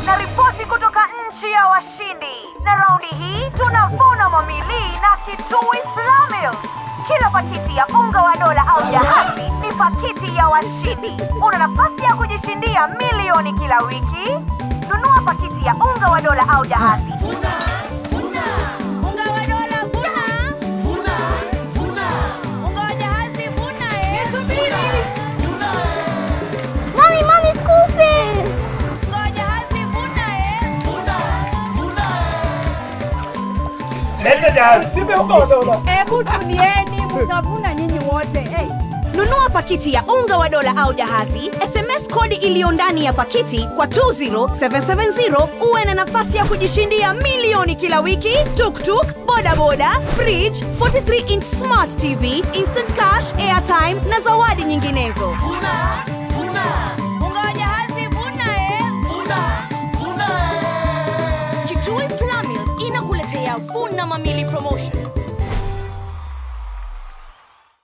na ripoti kutoka nchi ya washindi, na raundi hii tunavuna mamili na kitui Flamil. Kila pakiti ya unga wa dola au jahazi ni pakiti ya washindi. Una nafasi ya kujishindia milioni kila wiki. Nunua pakiti ya unga wa dola au jahazi. Unga wa dola vuna. Unga wa jahazi vuna eh. Mommy, mommy, school fees! Unga wa jahazi vuna eh. Leta jahazi. Nipe unga wa dola. Hebu tulieni, mtavuna nyinyi wote. Hey. Nunua pakiti ya unga wa dola au jahazi, SMS kodi iliyo ndani ya pakiti kwa 20770 uwe na nafasi ya kujishindia milioni kila wiki, tuktuk, bodaboda, fridge, 43 inch smart TV, instant cash, airtime na zawadi nyinginezo. Unga wa jahazi vuna eh. Kitui Flamils inakuletea Vuna Mamili Promotion.